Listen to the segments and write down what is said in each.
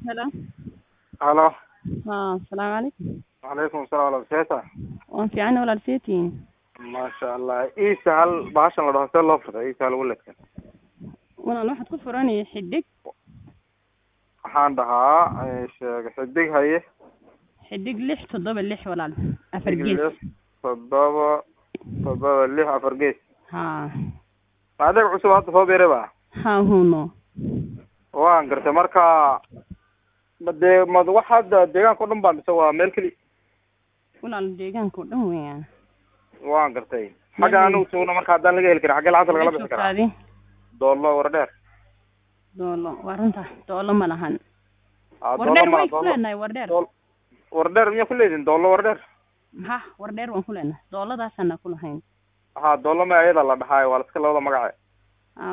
Hello. halo Haa, asalaamu calaykum. calaykum asalaam wala seeta Waan fiican walaal seetiin. maasha allah iisa hal bahashan la dhaho see loo furta iisa hal weladka Walaal waxaad ku furanaya xidig, waxaan dhahaa eh, sheeg xidig haye xidig lix toddoba lix walaal. Afar xidig gees. lix toddoba toddoba lix afar gees Haa. ma adeeg cusub hadda soo biiray ba Haa huno. waan gartay marka ma dee ma wax hadda deegaanka o dhan ba mise waa meel keli Walaal deegaanka oo dhan weeyaan. waan gartay xaggan anigu sugna marka haddaan laga heli karin xaggee lacagta lagala bixi karaa Joogtaadi. doollo wardheer Doolo, waa runta. Doolo ma lahan. Ah, Wardheer doollo ma way ku doollo leenahay wardheer. dool- wardheer miyaa ku leedin doollo wardheer Ha, wardheer waan ku leenahay. Dooladaasana ku lahayn. ha doollo ma ayada la dhahaay waa iska labada magace Ah,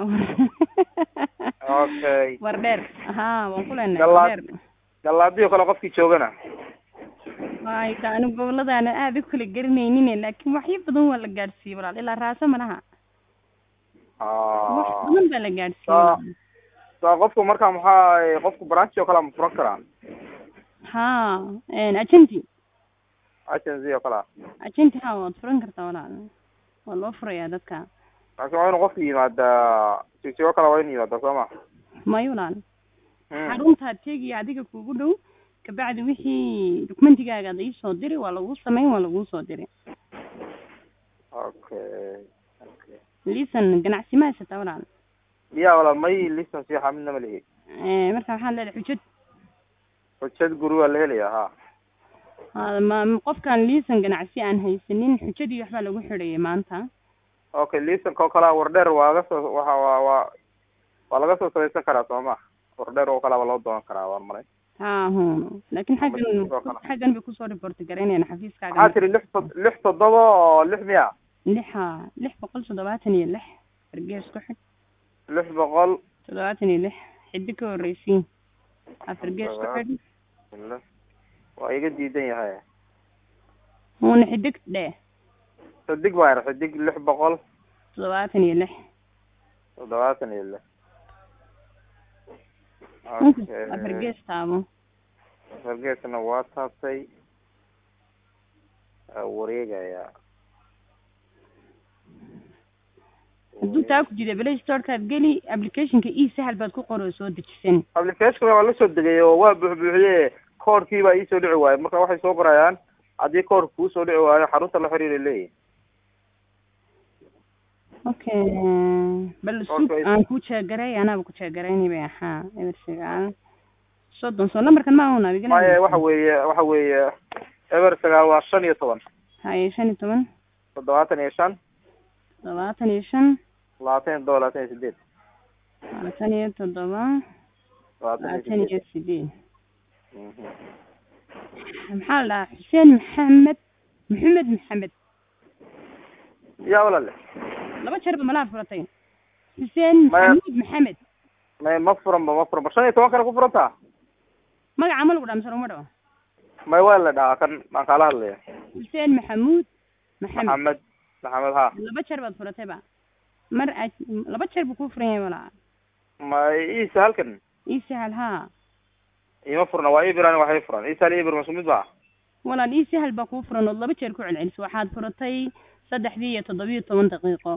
okay wardheer. Haa, waan ku leenahay Galaad. wardheer. gallaadiyo kale qofkii joogana Waay, ka anigu gobolladaan aad u kala garanaynin laakiin waxyo badan waa la gaadhsiiyey walaal ilaa raaso malaha. wax Ah, badan baa la gaadhsiiyey Saa- walaal. saa qofku marka maxaa qofku branchi oo kale ma furan karaan haa een agenti agency oo kale ah agenti haa waad furan kartaa walaal waa loo furayaa dadka laakiin waa inuu qofku yimaadaa sisioo kale waa inuu yimaadaa soo ma may walaal Hmm. xaruntaad tegiya adiga kuugu dhow kabacdi wixii dokumentigaaga ad iisoo diri waa laguu samayn waa laguu soo diri okay okay liisan ganacsi ma haysataa walaal miyaa walaal may license iyo xamidna ma lihi Ee, marka waxaa leedahay xujad hujad guri waa la helayaa ha Haa, ma ma- qofkaan liisan ganacsi aan haysanin xujadii waxbaa lagu xidhayay maanta okay licenka oo kale wardheer waa laga soo waa waa waa waa laga soo samaysan karaa soo ma wardheer oo kale waa loo doonan karaa waan maray haa huno laakiin xaggan Sidoo kale. xaggan bay kusoo report garaynayaan maxaa xafiiskaaga tiri lix tod- lix toddoba oo lix miya lixa lix boqol toddobaatan iyo lix hargeys ku xidh lix boqol toddobaatan iyo lix xidig ka horreysiin afar gees ku xidh lix waa iga diidan yahay huuna xidig dhee xidig baa yar xidig lix boqol toddobaatan iyo lix toddobaatan iyo lix hunka Okay. afar gees taabo fargeesna waa taabtay Waa wareegayaa hadduu taa ku jida play storekaad geli applicationka e sahal baad ku qor oo soo dejisan applicationka waa la soo degay oo waa buuxbuuxiye koorkii baa iisoo dhici waayey marka waxay soo qorayaan haddii koorka kuu soo dhici waayo xarunta la xiriira leeyihin okay bal suug Okay. aan ku jeegaray anaaba ku jeegaraynay bay ahaa eber sagaal soddon soo nambarkan ma ahuna maya waxa weeye waxa weeye eber sagaal waa shan iyo toban haye shan iyo toban toddobaatan iyo shan toddobaatan iyo shan labaatan iyo todoba labaatan iyo sideed labaatan iyo toddoba labaatan iyo labaatan iyo sideed sideed Mhm. maxaa la dhahaa xuseen maxamed maxamed maxamed yaa walaale laba jeer ba malaa furatay xuseen Maya- maxamuud maxamed may ma furan ba ma furan ba shan iyo toban kale ku furantaa magaca ma lagu dhaha mise uma dhaho may waa la dhahaa kan baan kaala hadlaya xuseen maxamuud maxamed maxamed maxamed ha laba jeer baad furatay ba mar aj- laba jeer buu kuu furan yahay walaa ma isa halkan ii sahal haa ima furna waa ibran waxay furan isa ibr masu mid ba walaal ii sahal baa kuu furan ood laba jeer ku celcelisay waxaad furatay saddexdii iyo toddobiyo toban daqiiqo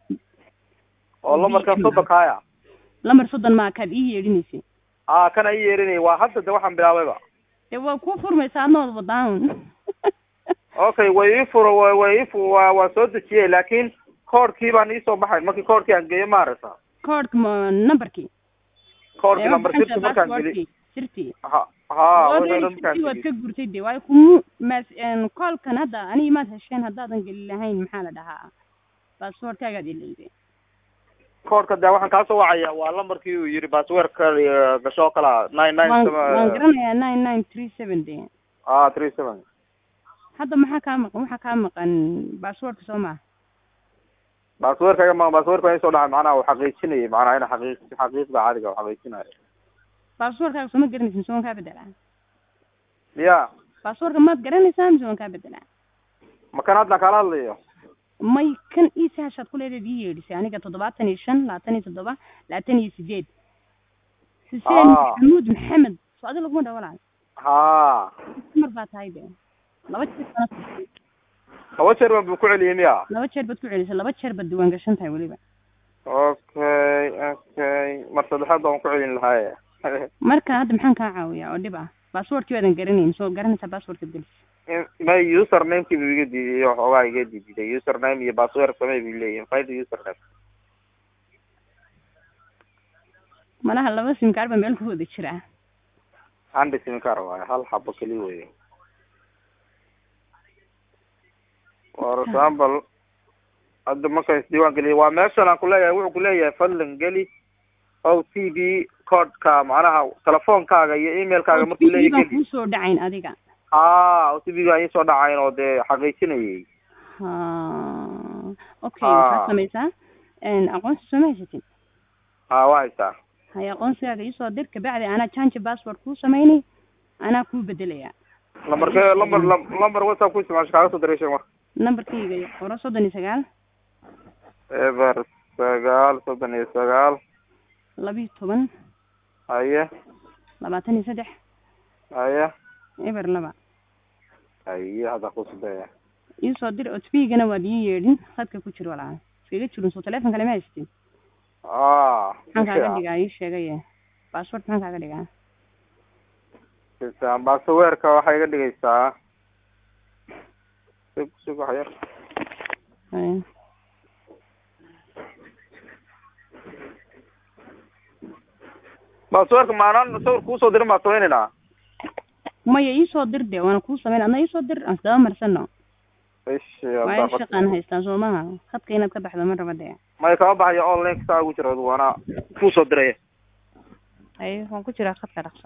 oo lamarkan soddon kaaya lamar soddon maa kaad ii yeedhinaysay aa kana ii yeerinaya waa hadda de waxaan bilaabayba dee waa kuu furmaysaa adnood wadaan okay way ii furo wa way ii fu waa waa soo dejiyey laakiin koodhkii baan iisoo baxay markii koodhkii aan geeyo maaragta koodhka ma numberkii koodhkii Ee, lambar waxaan sirti sheegay markaan geli passwordkii, sirtii ha ha Waad wixii heli dhan markaan sirtii waad geli ka gurtay de waayo kumu mas koolkan hadda aniga maad hesheen haddaadan geli lahayn maxaa la dhahaa baasboortkaagaad ileyday koodhka de waxaan kaasoo wacaya waa lambarkii uu yidhi passwordka iyo gasho oo kala nine nine waan waan seven garanayaa nine nine three seven de ah three seven hadda maxaa kaa maqan waxaa kaa maqan baasboortka soo maha passwordkaga ma passwordka waa isoo dhacay macnaha uu xaqiijinayay macnaha ina xaqiiq xaqiiqda caadiga uu xaqiijinayo baasboortkaaga sooma garanaysin soo waan kaa bedelaa ya baasboortka maad garanaysaa mise waan kaa bedelaa ma kan hadda kaala hadlayo may kan ii sahashaad ku leedaed ii yeedhisay aniga toddobaatan iyo shan labaatan iyo toddoba labaatan iyo sideed xuseen Ah. maxamuud maxamed so adi laguma dhawo walaal ha mar baa tahay de laba jeer baad laba jeer baan bu ku celiyey miya laba jeer baad ku celisay laba jeer baad diiwaan gashan tahay weliba okay okay mar saddexaad baan ku celin lahaaye marka hadda maxaan kaa caawiyaa oo dhib ah baasboortkii baadan garanayn soo garanaysaa baasboortka gelis may usernamekii bu iga diiday waxoogaa iga diiday username iyo password samey bay leeyihin find username malaha laba sim kaar baa meel ku wada jira handi simkar waayo hal xabo keli wey for example hadda marka isdiiwaan geliya waa meeshan aan kuleeyahay wuxuu kuleeyahay fadlan geli o t v codeka macnaha telefoonkaaga iyo emailkaaga markuu leeyahay baan geli kuusoo dhacayn adiga ha o t v ga ayay soo dhacayn oo dee xaqiijinayay ha okay Ah. waxaad samaysaa aqoonsi soo ma haysatin ha waa haysaa hay aqoonsigaaga iisoo dir kabacdi anaa change passport kuu samaynay anaa kuu bedelaya lambarke lambar lam- lambar whatsapp ku isticmaasha kaaga soo dareyshay marka numberkayga qoro soddon iyo sagaal eber sagaal soddon iyo sagaal labiyo toban haye labaatan iyo saddex haye eber laba haye hadda kusudaya iisoo dir otbigana waad ii yeedhin khadka ku jiro walaal iskaga jirin soo telefonka lama haysatin ah maxaan kaaga dhigaa ii sheegaye passport maxaan kaaga dhigaa Sisa- basaweerka waxay iga dhigaysaa sug sug wax yar Haya. basaweerka maanaan sawir kuusoo dirin baa samaynaynaa maya iisoo dir de waana kuu samayn adna iisoo dir aan isdaba marsano ishi waayo shaqaan haystaa soo maha khadka inaad ka baxdo ma raba dee may kama baxayo online saa ugu jira waana kuusoo diraya haye waan ku jiraa khadka dhaqso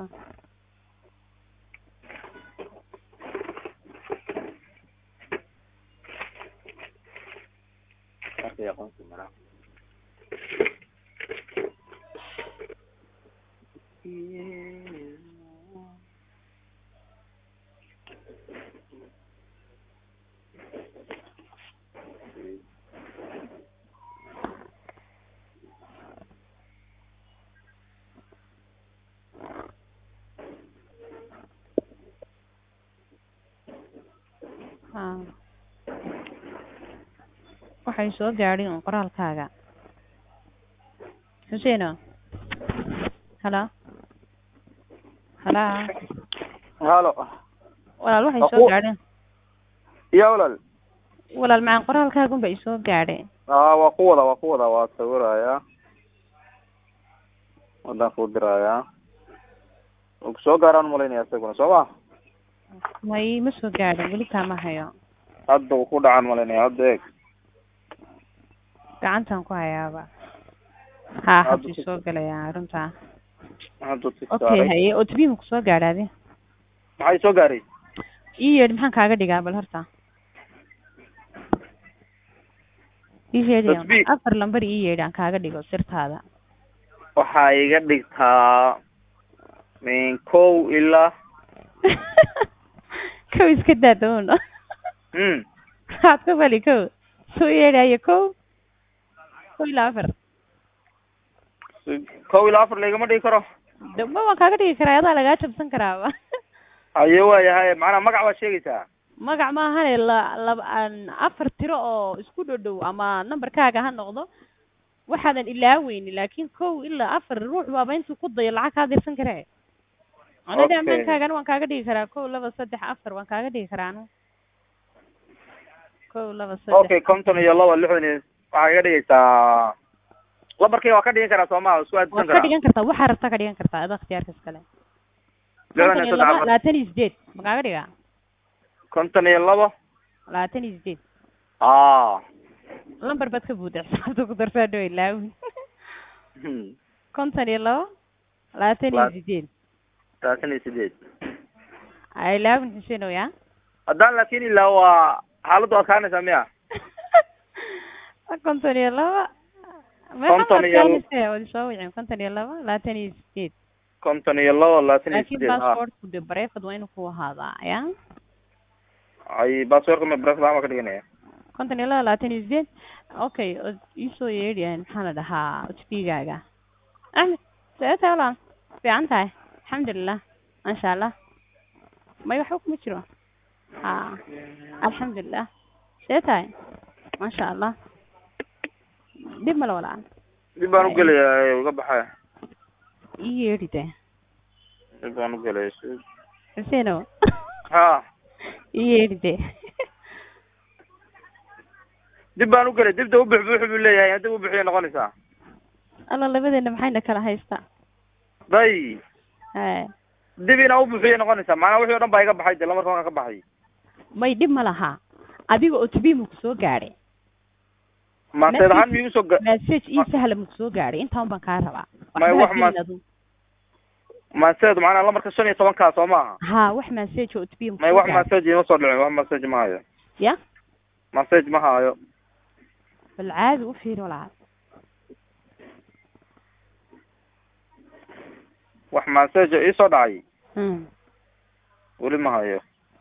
ha waxay soo gaadhin un qoraalkaaga xuseeno hala hala halo walaal waxay Aqu- soo gaadheen iya walaal walaal macaan qoraalkaaga un bay soo gaadheen ah waa ku wada waa ku wada waa sawirayaa wadaan kuu dirayaa wuu kusoo gaaraan malaynaya isaguna soo ma may ma soo gaadhin weli kaama hayo hadda uu ku dhacaan malaynaya hadda eeg gacantan ku hayaaba ha Hadda hadday ku- soo galayaa runtaa hadda tig okay saaray haye otb ma kusoo gaadhaade maxay soo gaaray ii yeedhi maxaan kaaga dhigaa bal horta ii yeedhi Tasbiih. afar lambar ii yeedhi aan kaaga dhigo sirtaada waxaa iga dhigtaa min kow ilaa kow iska daadawno mm waxaad ka bali kow soo yeedhayo kow kow ilaa afar kow ilaa afar laygama dhigi karo damba waan kaaga dhigi karaa adaa lagaa jabsan karaaba haye waayahay macnaa magac baad sheegaysaa magac maahane la laba aan afar tiro oo isku dhodhow ama nambarkaaga ha noqdo waxaadan ilaaweyni laakin kow ilaa afar ruux baaba intuu ku dayo lacag kaa dirsan karee anada Okay. ammaankaagana waan kaaga dhigi karaa kow laba saddex afar waan kaaga dhigi karaa anu kow laba saddex okay konton iyo laba lixdan iyo waxaa iga dhigaysaa lambarkayga waa ka dhigan karaa sooma isku aadisan waad ka karaa dhigan kartaa waxaa rabtaa ka dhigan kartaa ada ikhtiyaarka iskale lixdan konton iyo iyo laba saddex labaatan iyo sideed ma kaaga dhigaa konton iyo laba labaatan iyo sideed ah lambar baad ka buuda xisaabta ku darsaa dhow ilaawi konton iyo laba labaatan iyo La- sideed labaatan iyo sideed ay ilaawin xusenow ya haddaan laakin ilaa waa xaaladdu adkaanaysaa miya konton iyo laba Konton iyo- wadi soo wicin konton iyo laba labaatan iyo sideed konton iyo laba labaatan iyo laakin sideed ha passportku de bareefad waa inuu ku ahaadaa ya ay baasweerka ma brefda ama ka dhiganaya konton iyo laba labaatan iyo sideed okay od iisoo yeedhiyan maxaa la dhahaa otbigaaga axmed see tahay walaal fiican tahay alxamdulilah maasha allah may waxba kuma jiro ha alxamdulilah see tahay maasha allah dhib male walaal dib baan ugelayaa uga baxaya ii yeedhi de dib baan ugelaya xuseenow ha ii yeedhi de dib baan ugelay dibda ubux buuxu buu leeyahay hadii ubuxiya noqonaysaa alla labadeena maxayna kala haystaa day ha dib inaa ubuxiya noqonaysaa macnaa wixii o dhan baa iga baxay de lamarka ka baxay may dhib ma laha adiga oo tb maku soo gaadhay maaseed ahaan miyuu soo ga message ii sahla maku soo gaadhay intaan baan kaa rabaa May Waxba wax ha ma- gelin adu. maaseed macnaa lamarka shan iyo tobankaa soo maaha ha wax message oo tb maku may soo wax gaadhay message ima soo dhicin wax message ma hayo ya message ma hayo bal caadi u fiiri walaal wax message ii soo dhacay Hmm. weli ma hayo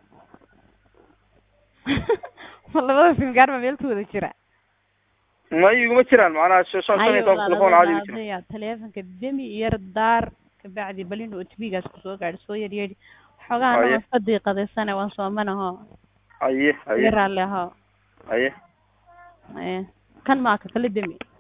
ma labada simgaar ma meel ku wada jira ma iguma jiraan macnaa sh- shan shan iyo toban telefoon caadi igu jira ya telefonka demi yar daar kabacdi balin oo tbigaas kusoo gaadhay soo yar yeedhi xoogaa Haye. anama sadiiqadaysane waan soomanaho haye iga haye raalli aho haye Eh, kan maa ka kala demi